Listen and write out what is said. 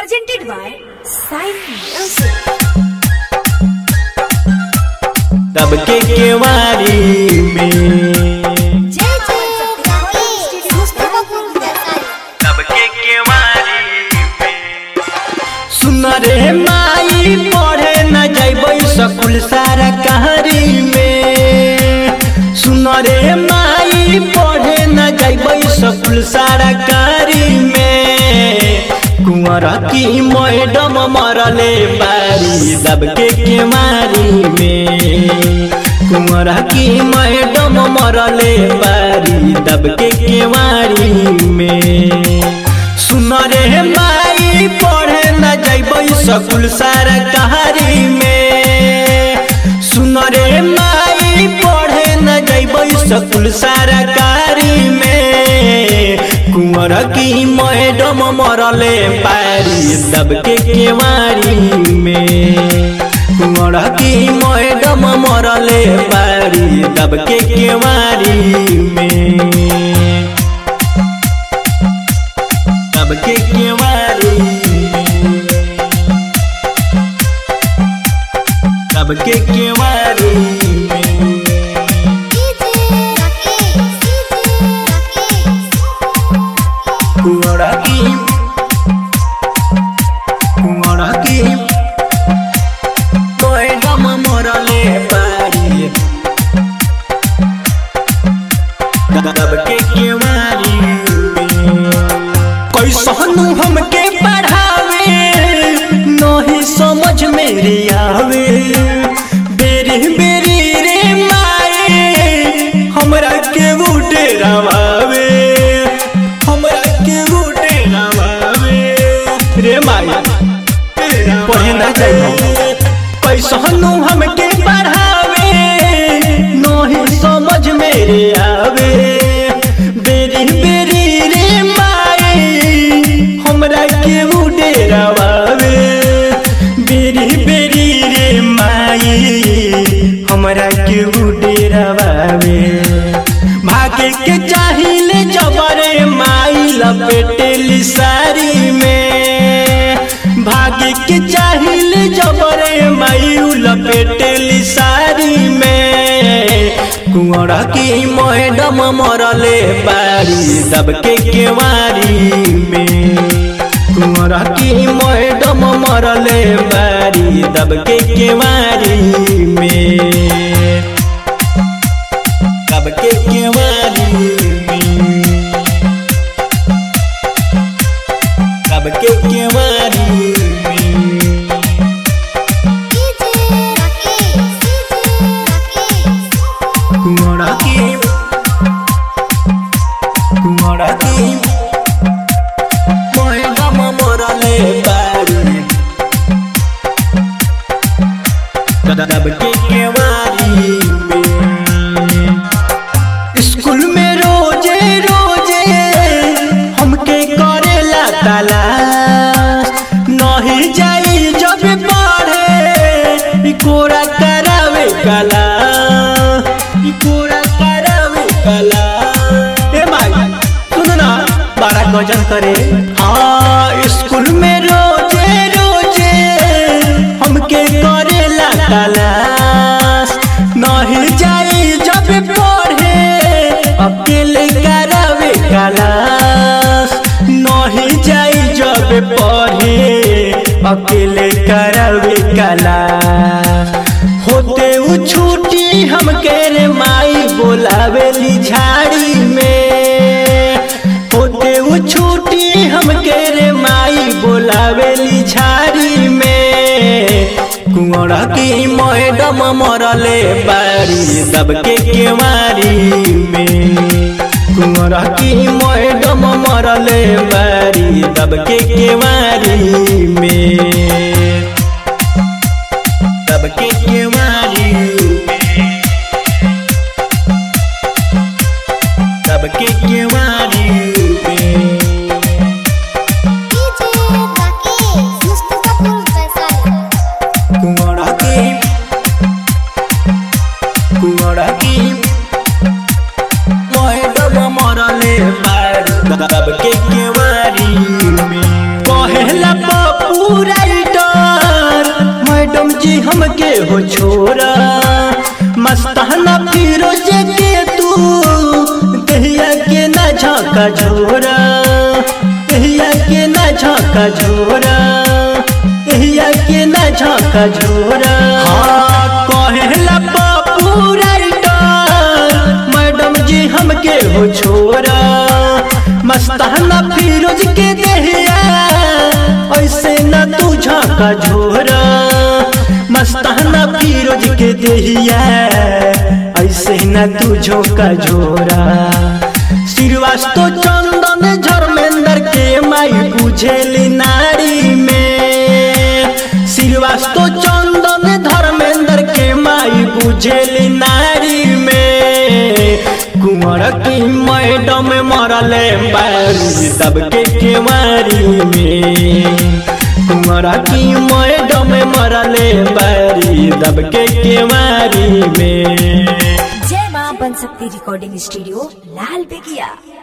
presented by Sign Music. तब के केवारी में जय जय सत्यनारायण मुस्तफापुर वैशाली तब के केवारी में सुन रे माई पढ़े न जैबै स्कूल सारा कहारी में सुन रे माई पढ़े न जैबै स्कूल सारा कहारी में कुंवर की मैडम मरले बारी दब के केवारी में कुंवर की मैडम मरले बारी दब के केवारी में सुन रे माई पढ़े न जैबै स्कूल सारा कहारी में सुन रे माई पढ़े न जैबै स्कूल सारा कहारी में कुंवर की मैडम मरले पारी दब के केवारी में कुंवर की मैडम मरले पारी दब के केवारी में तब के केवारी तब के केवारी कुंवरा की कुंवरा की मैडम मरले पारी तब के केवारी कैसनु हमके पढ़ावे नहीं समझ मेरे आवे बेरी बेरी रे माए हमरा के बूटे रवावे हमरा के बूटे रवावे रे माए पढ़े ना जाइए कैसनु हमके पढ़ावे नहीं समझ मेरे आवे बेरी बेरी रे माए हमरा के उडे रवावे बेरी बेरी रे माए हमरा के उडे रवावे भागे के चाहिले जबरे माई लपेटेली सारी में भागे के चाहिले जबरे माई लपेटेली सारी में कुंवरा की मैडम मरले बारी दब के केवारी में कुंवरा की मैडम मरले बारी दब के केवारी में दब के केवारी में दब के केवारी में कुंवरा की कुंवरा की मैडम मरले बारी दब के केवारी में स्कूल में रोजे रोजे हमके करेला तलाश नहीं जाई जब पढ़े ई कोरा करावे कला ई कोरा करावे कला ए माई सुन ना बड़ा गजन करे हाँ स्कूल में रोजे रोजे हमके करेला तलाश नहीं जाई जब पढ़े अकेले करावे कलाश नहीं जाई जब पढ़े अकेले करावे कलाश होते उ छुट्टी हमके रे माई बोलावेली झाड़ी में होते उ छुट्टी हमके रे माई बोलावेली झाड़ी में कुंवरा की मैडम मरले बारी दब के केवारी में कुंवरा की मैडम मरले बारी दब के केवारी में दब के केवारी में दब के केवारी में कुंवरा की कुंवरा की मैडम मरले बारी दब के केवारी में कहेला पप हो छोरा मस्ताना फिरोज के तू दहिया के ना झाका झोरा दहिया के ना झाका झोरा दहिया के ना झाका झोरा हाँ कहेला बापू राइटर मैडम जी हमके हो छोरा मस्ताना फिरोज के दहिया ऐसे न तू झाका झोरा मस्ताना फिरोज के दहिया ऐसे न तू झोंका झोरा श्रीवास्तो चंदन धर्मेंद्र के माई बुझेली नारी में श्रीवास्तो चंदन धर्मेंद्र के माई बुझेली नारी में कुंवर की मैडम मरले बारी सबके केवारी में कुंवर की मैडम मरले बारी सबके केवारी में जय मां बन सकती रिकॉर्डिंग स्टूडियो लाल बेगिया